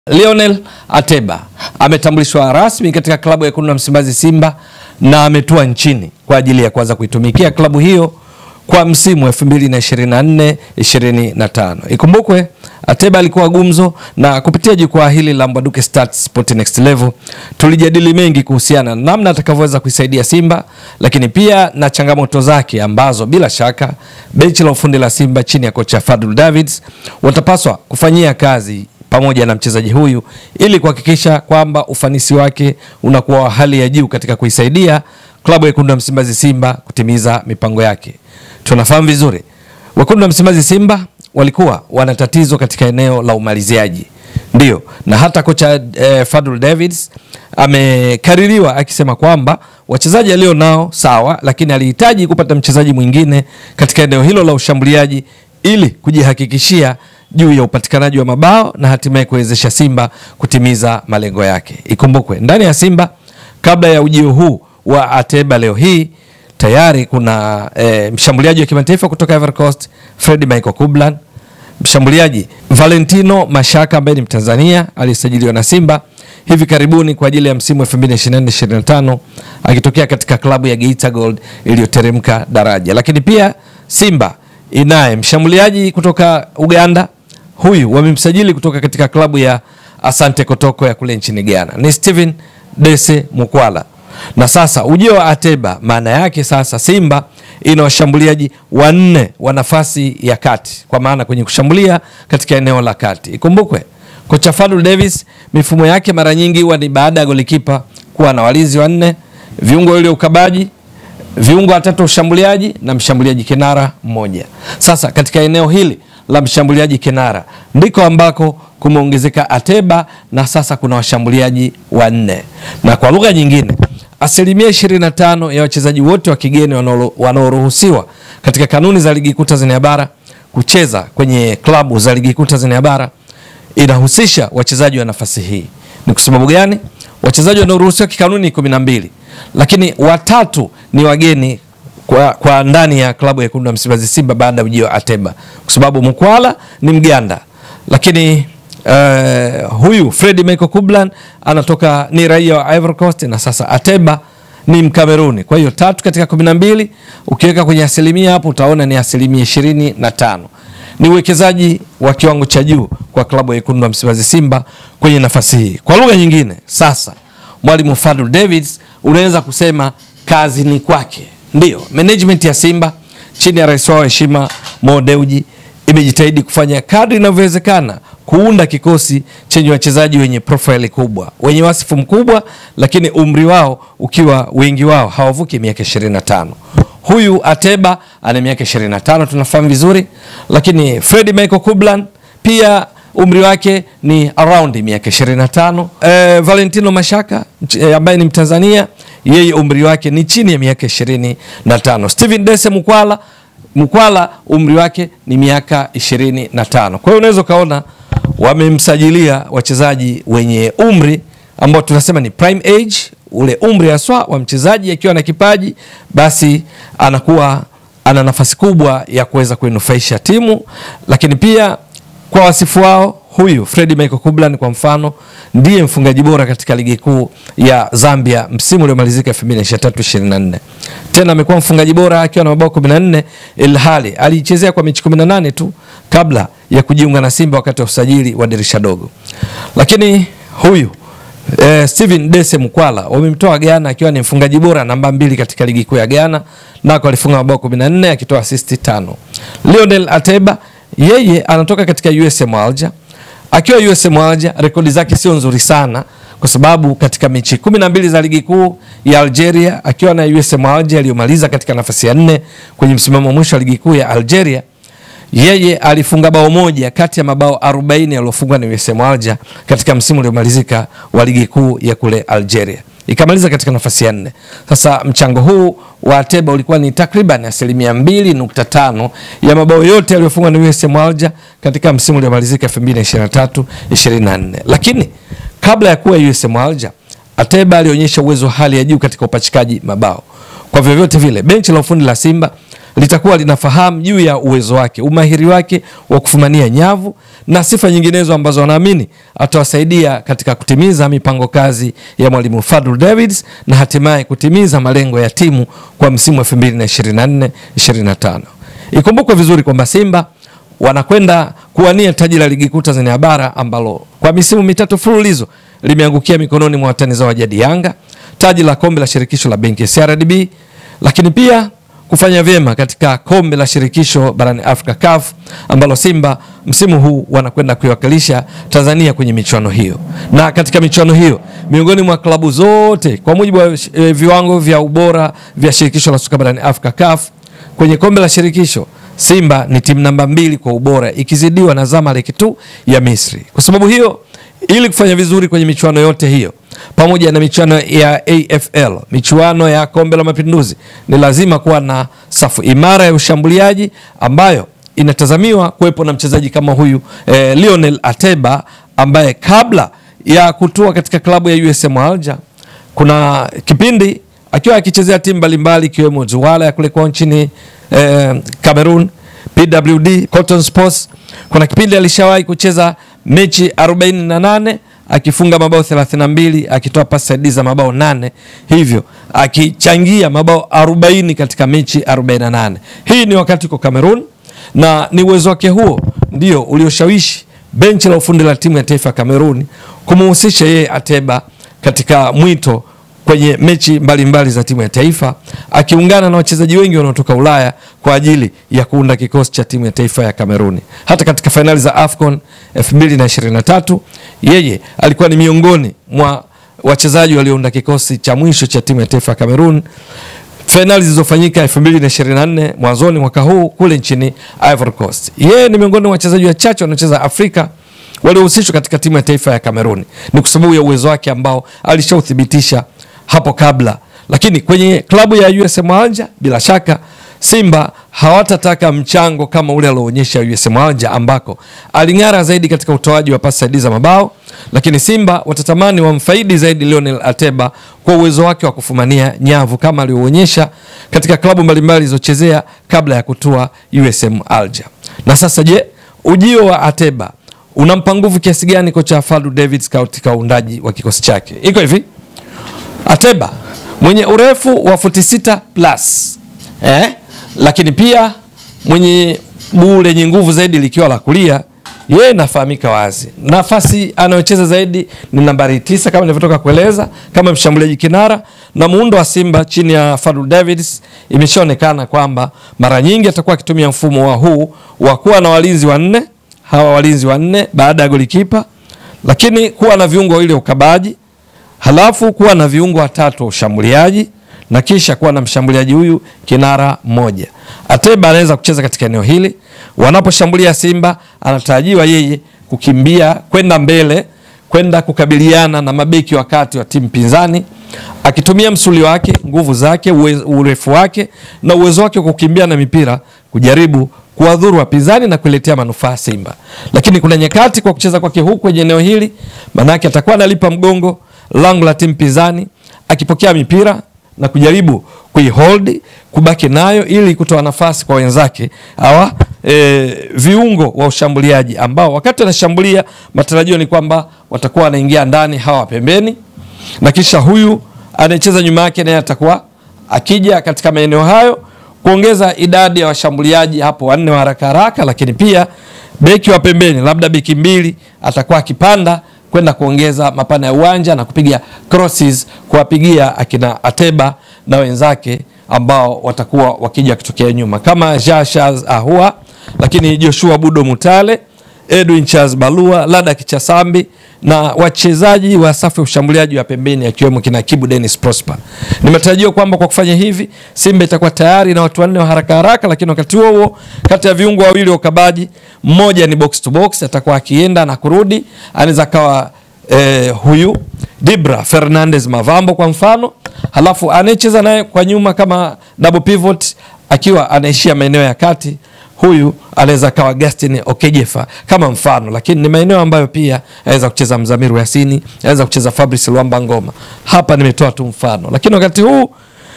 Lionel Ateba ametambulishwa rasmi katika klabu ya Wekundu wa Msimbazi Simba na ametua nchini kwa ajili ya kuanza kuitumikia klabu hiyo kwa msimu 2024 25. Ikumbukwe Ateba alikuwa gumzo, na kupitia jukwaa hili la Mbwaduke Stats Sport Next Level tulijadili mengi kuhusiana na namna atakavyoweza kuisaidia Simba, lakini pia na changamoto zake ambazo bila shaka benchi la ufundi la Simba chini ya kocha Fadul Davids watapaswa kufanyia kazi pamoja na mchezaji huyu ili kuhakikisha kwamba ufanisi wake unakuwa wa hali ya juu katika kuisaidia klabu ya Wekundu wa Msimbazi Simba kutimiza mipango yake. Tunafahamu vizuri Wekundu wa Msimbazi Simba walikuwa wana tatizo katika eneo la umaliziaji, ndio na hata kocha eh, Fadul Davids amekaririwa akisema kwamba wachezaji alio nao sawa, lakini alihitaji kupata mchezaji mwingine katika eneo hilo la ushambuliaji ili kujihakikishia juu ya upatikanaji wa mabao na hatimaye kuwezesha Simba kutimiza malengo yake. Ikumbukwe ndani ya Simba kabla ya ujio huu wa Ateba leo hii tayari kuna e, mshambuliaji wa kimataifa kutoka Ivory Coast Fred Michael Kublan, mshambuliaji Valentino Mashaka ambaye ni Mtanzania aliyesajiliwa na Simba hivi karibuni kwa ajili ya msimu 2024-2025 akitokea katika klabu ya Geita Gold iliyoteremka daraja. Lakini pia Simba inaye mshambuliaji kutoka Uganda, huyu wamemsajili kutoka katika klabu ya Asante Kotoko ya kule nchini Ghana, ni Steven Dese Mukwala. Na sasa ujio wa Ateba, maana yake sasa Simba ina washambuliaji wanne wa nafasi ya kati, kwa maana kwenye kushambulia katika eneo la kati. Ikumbukwe kocha Fadul Davis mifumo yake mara nyingi huwa ni baada ya golikipa kuwa na walinzi wanne, viungo ile ukabaji viungo watatu ushambuliaji na mshambuliaji kinara mmoja. Sasa katika eneo hili la mshambuliaji kinara ndiko ambako kumeongezeka Ateba na sasa kuna washambuliaji wanne, na kwa lugha nyingine asilimia 25 ya wachezaji wote wa kigeni wanaoruhusiwa katika kanuni za ligi kuu Tanzania bara kucheza kwenye klabu za ligi kuu Tanzania bara inahusisha wachezaji wa nafasi hii. Ni kwa sababu gani? Wachezaji wanaoruhusiwa kikanuni ni kumi na mbili, lakini watatu ni wageni kwa, kwa ndani ya klabu ya Wekundu wa Msimbazi Simba baada ya ujio wa Ateba, kwa sababu Mkwala ni Mganda, lakini uh, huyu Fred Michael Kublan anatoka ni raia wa Ivory Coast na sasa Ateba ni Mkameruni. Kwa hiyo tatu katika kumi na mbili ukiweka kwenye asilimia hapo utaona ni asilimia ishirini na tano ni uwekezaji wa kiwango cha juu kwa klabu ya Wekundu wa Msimbazi Simba kwenye nafasi hii. Kwa lugha nyingine, sasa mwalimu Fadul Davids unaweza kusema kazi ni kwake. Ndiyo, management ya Simba chini ya rais wao heshima Mo Dewji imejitahidi kufanya kadri inavyowezekana kuunda kikosi chenye wachezaji wenye profile kubwa, wenye wasifu mkubwa, lakini umri wao ukiwa wengi wao hawavuki miaka 25. Huyu Ateba ana miaka 25 tunafahamu vizuri, lakini Fred Michael Kublan pia umri wake ni around miaka 25. E, Valentino Mashaka e, ambaye ni Mtanzania yeye umri wake ni chini ya miaka 25. Steven Dese Mukwala Mukwala umri wake ni miaka 25. Kwa hiyo unaweza ukaona wamemsajilia wachezaji wenye umri ambao tunasema ni prime age ule umri haswa wa mchezaji akiwa na kipaji basi anakuwa ana nafasi kubwa ya kuweza kuinufaisha timu, lakini pia kwa wasifu wao, huyu Fred Michael Kublan kwa mfano ndiye mfungaji bora katika ligi kuu ya Zambia msimu uliomalizika 2023-2024. Tena amekuwa mfungaji bora akiwa na mabao 14 ilhali alichezea kwa mechi 18 tu kabla ya kujiunga na Simba wakati wa usajili wa dirisha dogo. Lakini huyu Eh, Steven Dese Mukwala wamemtoa Ghana akiwa ni mfungaji bora namba mbili katika ligi kuu ya Ghana, nako alifunga mabao 14 akitoa assist tano. Lionel Ateba yeye anatoka katika USM Alger. Akiwa USM Alger rekodi zake sio nzuri sana kwa sababu katika mechi 12 za ligi kuu ya Algeria akiwa na USM Alger aliyomaliza katika nafasi ya nne kwenye msimamo wa mwisho wa ligi kuu ya Algeria yeye alifunga bao moja kati ya mabao 40 yaliyofungwa na USM Alger katika msimu uliomalizika wa ligi kuu ya kule Algeria, ikamaliza katika nafasi ya nne. Sasa mchango huu wa Ateba ulikuwa ni takriban asilimia 2.5 ya mabao yote yaliyofungwa na USM Alger katika msimu uliomalizika 2023 24. Lakini kabla ya kuwa USM Alger, Ateba alionyesha uwezo wa hali ya juu katika upachikaji mabao. Kwa vyovyote vile benchi la ufundi la Simba litakuwa linafahamu juu ya uwezo wake, umahiri wake wa kufumania nyavu na sifa nyinginezo ambazo wanaamini atawasaidia katika kutimiza mipango kazi ya mwalimu Fadlu Davids na hatimaye kutimiza malengo ya timu kwa msimu wa 2024 25. Ikumbukwe vizuri kwamba Simba wanakwenda kuwania taji la ligi kuu Tanzania bara ambalo kwa misimu mitatu fululizo limeangukia mikononi mwa watani zao wa jadi Yanga, taji la kombe la shirikisho la benki ya CRDB, lakini pia kufanya vyema katika kombe la shirikisho barani Afrika CAF ambalo Simba msimu huu wanakwenda kuiwakilisha Tanzania kwenye michuano hiyo. Na katika michuano hiyo miongoni mwa klabu zote kwa mujibu wa e, viwango vya ubora vya shirikisho la soka barani Afrika CAF kwenye kombe la shirikisho Simba ni timu namba mbili kwa ubora ikizidiwa na Zamalek tu ya Misri. Kwa sababu hiyo, ili kufanya vizuri kwenye michuano yote hiyo pamoja na michuano ya AFL, michuano ya kombe la mapinduzi, ni lazima kuwa na safu imara ya ushambuliaji ambayo inatazamiwa kuwepo na mchezaji kama huyu eh, Lionel Ateba ambaye kabla ya kutua katika klabu ya USM Alger kuna kipindi akiwa akichezea timu mbalimbali ikiwemo Douala ya kule kwa nchini eh, Cameroon, PWD, Cotton Sports. Kuna kipindi alishawahi kucheza mechi 48 akifunga mabao 32 akitoa pasi saidizi za mabao nane, hivyo akichangia mabao 40 katika mechi 48. Hii ni wakati uko Cameroon na ni uwezo wake huo ndio ulioshawishi benchi la ufundi la timu ya taifa ya Cameroon kumuhusisha yeye Ateba katika mwito kwenye mechi mbalimbali mbali za timu ya taifa akiungana na wachezaji wengi wanaotoka Ulaya kwa ajili ya kuunda kikosi cha timu ya taifa ya Kameruni. Hata katika fainali za AFCON 2023 yeye alikuwa ni miongoni mwa wachezaji waliounda kikosi cha mwisho cha timu ya taifa ya Kamerun, fainali zilizofanyika 2024 mwanzoni mwaka huu kule nchini Ivory Coast. Yeye ni miongoni mwa wachezaji wachache wanaocheza Afrika waliohusishwa katika timu ya taifa ya Kameruni. Ni kwa sababu ya uwezo wake ambao alishauthibitisha hapo kabla, lakini kwenye klabu ya USM Alger bila shaka Simba hawatataka mchango kama ule alioonyesha USM Alger ambako aling'ara zaidi katika utoaji wa pasi saidizi za mabao, lakini Simba watatamani wamfaidi zaidi Lionel Ateba kwa uwezo wake wa kufumania nyavu kama alioonyesha katika klabu mbalimbali alizochezea kabla ya kutua USM Alger. Na sasa je, ujio wa Ateba unampa nguvu kiasi gani kocha Fadlu Davids katika uundaji wa kikosi chake? Iko hivi, Ateba mwenye urefu wa futi sita plus eh? lakini pia mwenye guu lenye nguvu zaidi likiwa la kulia, yeye nafahamika wazi, nafasi anayocheza zaidi ni nambari tisa kama nilivyotoka kueleza, kama mshambuliaji kinara. Na muundo wa Simba chini ya Fadlu Davids imeshaonekana kwamba mara nyingi atakuwa akitumia mfumo wa huu wa kuwa na walinzi wanne, hawa walinzi wanne baada ya golikipa, lakini kuwa na viungo wawili ukabaji, halafu kuwa na viungo watatu wa ushambuliaji na kisha kuwa na mshambuliaji huyu kinara mmoja. Ateba anaweza kucheza katika eneo hili. Wanaposhambulia Simba, anatarajiwa yeye kukimbia kwenda mbele, kwenda kukabiliana na mabeki wakati wa timu pinzani, akitumia msuli wake, nguvu zake, urefu wake na uwezo wake wa kukimbia na mipira kujaribu kuwadhuru wapinzani na kuletea manufaa Simba. Lakini kuna nyakati kwa kucheza kwake huku kwenye eneo hili, manake atakuwa analipa mgongo lango la timu pinzani, akipokea mipira na kujaribu kuihold kubaki nayo ili kutoa nafasi kwa wenzake hawa e, viungo wa ushambuliaji ambao wakati wanashambulia matarajio ni kwamba watakuwa wanaingia ndani hawa pembeni, na kisha huyu anayecheza nyuma yake naye atakuwa akija katika maeneo hayo kuongeza idadi ya washambuliaji hapo wanne wa haraka haraka, lakini pia beki wa pembeni, labda beki mbili, atakuwa akipanda kwenda kuongeza mapana ya uwanja na kupiga crosses kuwapigia akina Ateba na wenzake ambao watakuwa wakija kutokea nyuma kama Jashaz Ahua, lakini Joshua Budo Mutale, Edwin Charles Balua, Lada Kichasambi na wachezaji wa safu ya ushambuliaji wa pembeni akiwemo kina Kibu Dennis Prosper. Ni matarajio kwamba kwa kufanya hivi Simba itakuwa tayari na watu wanne wa haraka haraka, lakini wakati huo huo kati ya viungo wawili wa ukabaji, mmoja ni box to box, atakuwa akienda na kurudi, anaweza kawa eh, huyu Dibra Fernandez Mavambo kwa mfano, halafu anayecheza naye kwa nyuma kama double pivot akiwa anaishia maeneo ya kati huyu anaweza kawa Gastin Okejefa kama mfano, lakini ni maeneo ambayo pia anaweza kucheza Mzamiru Yasini, anaweza kucheza Fabrice Luamba Ngoma. Hapa nimetoa tu mfano, lakini wakati huu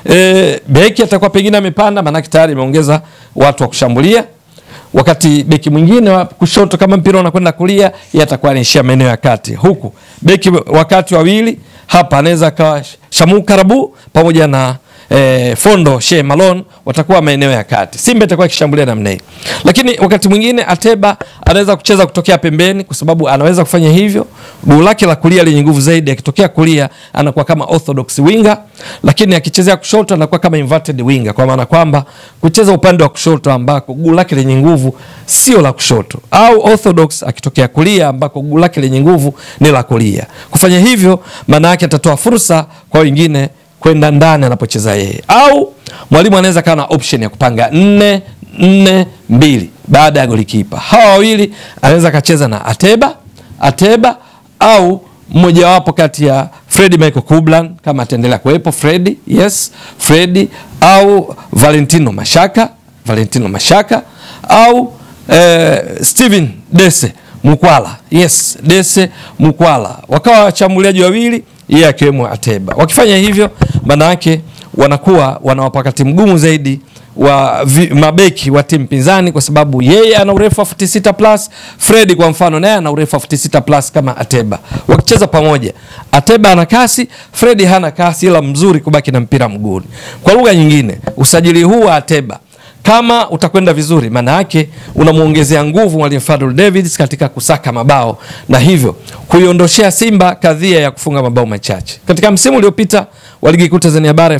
e, beki atakuwa pengine amepanda, maanake tayari imeongeza watu wa kushambulia wakati beki mwingine wa kushoto kama mpira unakwenda kulia, yeye atakuwa anaishia maeneo ya kati, huku beki wakati wawili hapa anaweza akawa Shamu Karabu pamoja na eh, Fondo She Malone watakuwa maeneo ya kati. Simba itakuwa ikishambulia namna hii, lakini wakati mwingine Ateba anaweza kucheza kutokea pembeni, kwa sababu anaweza kufanya hivyo. Guu lake la kulia lenye nguvu zaidi, akitokea kulia anakuwa kama orthodox winger, lakini akichezea kushoto anakuwa kama inverted winger, kwa maana kwamba kucheza upande wa kushoto ambako guu lake lenye nguvu sio la kushoto, au orthodox akitokea kulia ambako guu lake lenye nguvu ni la kulia. Kufanya hivyo, maana yake atatoa fursa kwa wengine kwenda ndani anapocheza yeye, au mwalimu anaweza kawa na option ya kupanga nne nne mbili baada ya golikipa. Hawa wawili anaweza akacheza na Ateba Ateba au mmojawapo kati ya Fredi Michael Kublan kama ataendelea kuwepo Fredi, yes Fredi au Valentino Mashaka Valentino Mashaka au eh, Steven Dese Mukwala, yes Dese Mukwala, wakawa wachambuliaji wawili yeye akiwemo Ateba. Wakifanya hivyo, maana yake wanakuwa wanawapa wakati mgumu zaidi wa vi, mabeki wa timu pinzani, kwa sababu yeye ana urefu wa futi sita plus. Fredi kwa mfano naye ana urefu wa futi sita plus kama Ateba. Wakicheza pamoja, Ateba ana kasi, Fredi hana kasi, ila mzuri kubaki na mpira mguuni. Kwa lugha nyingine, usajili huu wa Ateba kama utakwenda vizuri, maana yake unamwongezea nguvu mwalimu Fadul Davids katika kusaka mabao na hivyo kuiondoshea Simba kadhia ya kufunga mabao machache. Katika msimu uliopita wa ligi kuu Tanzania bara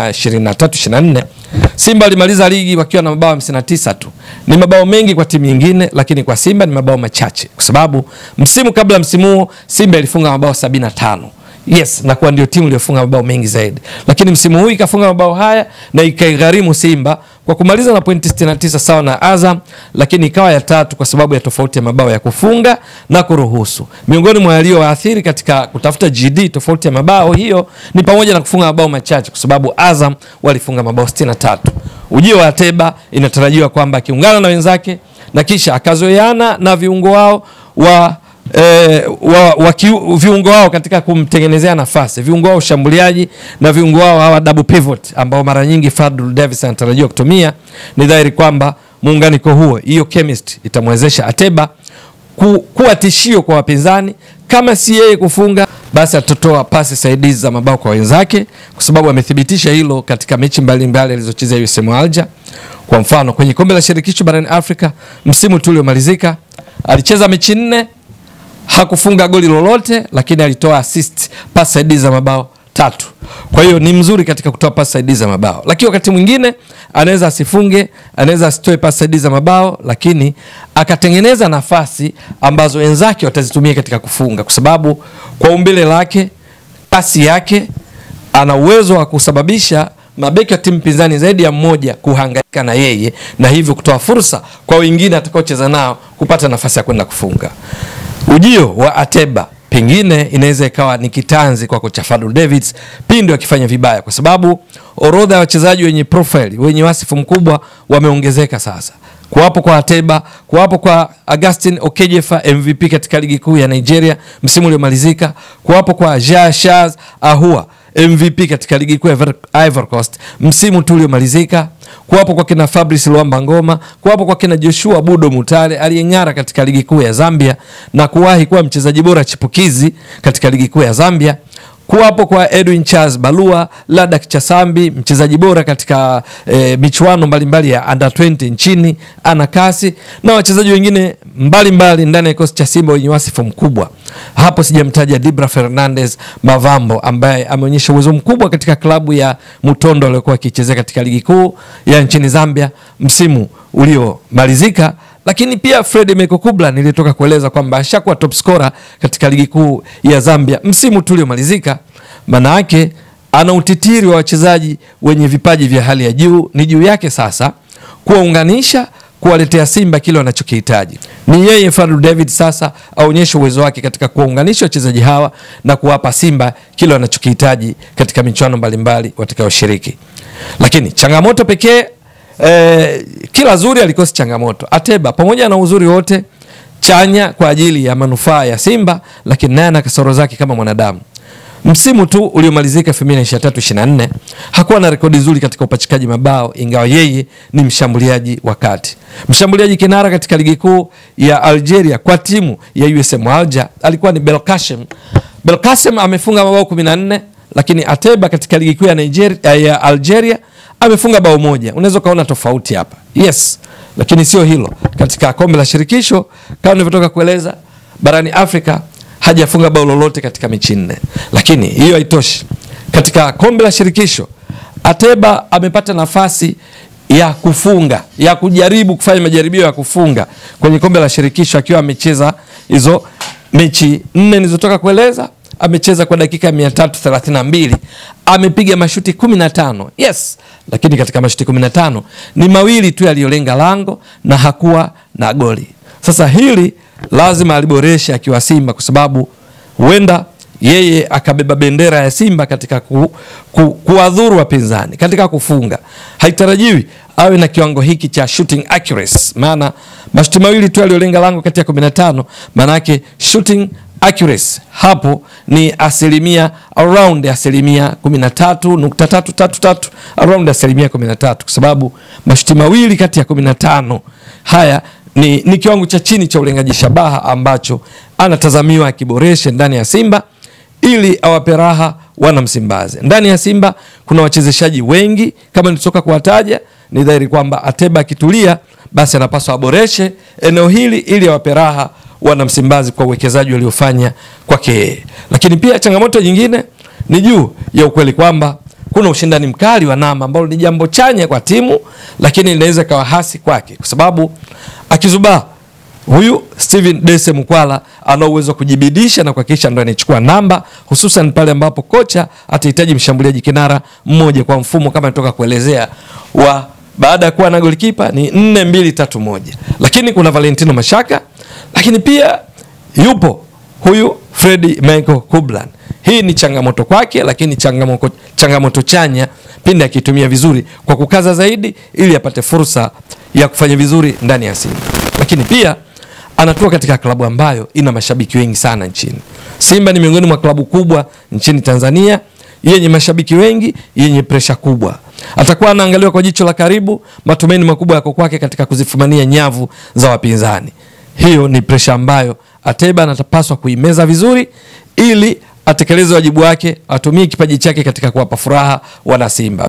2023-24 Simba alimaliza ligi wakiwa na mabao 59 tu. Ni mabao mengi kwa timu nyingine, lakini kwa Simba ni mabao machache, kwa sababu msimu kabla msimu huo Simba ilifunga mabao 75 yes na kuwa ndio timu iliyofunga mabao mengi zaidi, lakini msimu huu ikafunga mabao haya na ikaigharimu Simba kwa kumaliza na pointi 69 sawa na Azam, lakini ikawa ya tatu kwa sababu ya tofauti ya mabao ya kufunga na kuruhusu. Miongoni mwa yaliyoathiri katika kutafuta GD tofauti ya mabao hiyo ni pamoja na kufunga mabao machache, kwa sababu Azam walifunga mabao 63. Ujio wa Ateba inatarajiwa kwamba akiungana na wenzake na kisha akazoeana na viungo wao wa E, wa, wa kiu, viungo wao katika kumtengenezea nafasi viungo wao ushambuliaji na viungo wao hawa double pivot ambao mara nyingi Fadul Davis anatarajiwa kutumia. Ni dhahiri kwamba muunganiko huo, hiyo chemistry itamwezesha Ateba ku, kuwa tishio kwa wapinzani. Kama si yeye kufunga, basi atatoa pasi saidizi za mabao kwa wenzake, kwa sababu amethibitisha hilo katika mechi mbalimbali alizocheza USM Alger. Kwa mfano kwenye kombe la shirikisho barani Afrika msimu tu uliomalizika alicheza mechi nne hakufunga goli lolote, lakini alitoa assist pass saidizi za mabao tatu. Kwa hiyo ni mzuri katika kutoa pass saidizi za mabao, lakini wakati mwingine anaweza asifunge, anaweza asitoe pass saidizi za mabao, lakini akatengeneza nafasi ambazo wenzake watazitumia katika kufunga, kwa sababu kwa umbile lake, kasi yake, ana uwezo wa kusababisha mabeki wa timu pinzani zaidi ya mmoja kuhangaika na yeye, na hivyo kutoa fursa kwa wengine atakaocheza nao kupata nafasi ya kwenda kufunga. Ujio wa Ateba pengine inaweza ikawa ni kitanzi kwa kocha Fadul Davids pindi wakifanya vibaya, kwa sababu orodha ya wachezaji wenye profile wenye wasifu mkubwa wameongezeka sasa. Kuwapo kwa Ateba, kuwapo kwa Augustin Okejefa MVP katika ligi kuu ya Nigeria msimu uliomalizika, kuwapo kwa Ja Shaz Ahua MVP katika ligi kuu ya Ivory Coast msimu tu uliomalizika, kuwapo kwa kina Fabrice Luamba Ngoma, kuwapo kwa kina Joshua Budo Mutale aliyeng'ara katika ligi kuu ya Zambia na kuwahi kuwa mchezaji bora chipukizi katika ligi kuu ya Zambia, kuwapo kwa Edwin Charles Balua Ladak Chasambi mchezaji bora katika e, michuano mbalimbali ya under 20 nchini, ana kasi na wachezaji wengine mbalimbali ndani ya kikosi cha Simba wenye wasifu mkubwa. Hapo sijamtaja Dibra Fernandez Mavambo ambaye ameonyesha uwezo mkubwa katika klabu ya Mutondo aliyokuwa akichezea katika ligi kuu ya nchini Zambia msimu uliomalizika lakini pia Fred Mekokubla nilitoka kueleza kwamba ashakuwa top scorer katika ligi kuu ya Zambia msimu tu uliomalizika. Maana yake ana utitiri wa wachezaji wenye vipaji vya hali ya juu. Ni juu yake sasa kuwaunganisha, kuwaletea Simba kile wanachokihitaji. Ni yeye Fadlu David sasa aonyeshe uwezo wake katika kuwaunganisha wachezaji hawa na kuwapa Simba kile wanachokihitaji katika michuano mbalimbali watakayoshiriki. Lakini changamoto pekee Eh, kila zuri alikosi changamoto. Ateba pamoja na uzuri wote chanya kwa ajili ya manufaa ya Simba, lakini naye ana kasoro zake kama mwanadamu. msimu tu uliomalizika 2023-24 hakuwa na rekodi nzuri katika upachikaji mabao, ingawa yeye ni mshambuliaji wa kati. Mshambuliaji kinara katika ligi kuu ya Algeria kwa timu ya USM Alger alikuwa ni Belkacem. Belkacem amefunga mabao 14, lakini Ateba katika ligi kuu ya Nigeria, ya Algeria amefunga bao moja. Unaweza ukaona tofauti hapa, yes, lakini sio hilo. Katika kombe la shirikisho kama nilivyotoka kueleza, barani Afrika hajafunga bao lolote katika mechi nne, lakini hiyo haitoshi. Katika kombe la shirikisho Ateba amepata nafasi ya kufunga ya kujaribu kufanya majaribio ya kufunga kwenye kombe la shirikisho akiwa amecheza hizo mechi nne nilizotoka kueleza. Amecheza kwa dakika 332 amepiga mashuti 15, yes, lakini katika mashuti 15 ni mawili tu yaliyolenga lango na hakuwa na goli. Sasa hili lazima aliboreshe akiwa Simba kwa sababu huenda yeye akabeba bendera ya Simba katika ku, ku, kuwadhuru wapinzani katika kufunga. Haitarajiwi awe na kiwango hiki cha shooting accuracy, maana mashuti mawili tu aliyolenga lango kati ya 15, maana yake shooting accuracy hapo ni asilimia around asilimia 13.333 around asilimia 13, kwa sababu mashuti mawili kati ya 15 haya ni, ni kiwango cha chini cha ulengaji shabaha ambacho anatazamiwa akiboreshe ndani ya Simba ili awape raha wana Msimbazi. Ndani ya Simba kuna wachezeshaji wengi kama nilitoka kuwataja. Ni dhahiri kwamba Ateba akitulia, basi anapaswa aboreshe eneo hili ili awape raha wana Msimbazi kwa uwekezaji waliofanya kwake yeye. Lakini pia changamoto nyingine ni juu ya ukweli kwamba kuna ushindani mkali wa namba ambalo ni jambo chanya kwa timu, lakini linaweza kawa hasi kwake kwa sababu akizubaa huyu Steven Dese Mukwala ana uwezo wa kujibidisha na kuhakikisha ndo anachukua namba, hususan pale ambapo kocha atahitaji mshambuliaji kinara mmoja kwa mfumo kama nitoka kuelezea wa baada ya kuwa na golikipa ni 4 2 3 1. Lakini kuna Valentino Mashaka, lakini pia yupo huyu Fredi Michael Kublan. Hii ni changamoto kwake, lakini changamoto, changamoto chanya pindi akitumia vizuri kwa kukaza zaidi ili apate fursa ya kufanya vizuri ndani ya Simba. Lakini pia anatua katika klabu ambayo ina mashabiki wengi sana nchini. Simba ni miongoni mwa klabu kubwa nchini Tanzania yenye mashabiki wengi, yenye presha kubwa. Atakuwa anaangaliwa kwa jicho la karibu. Matumaini makubwa yako kwake katika kuzifumania nyavu za wapinzani. Hiyo ni presha ambayo Ateba anapaswa kuimeza vizuri ili atekeleze wajibu wake, atumie kipaji chake katika kuwapa furaha wana Simba.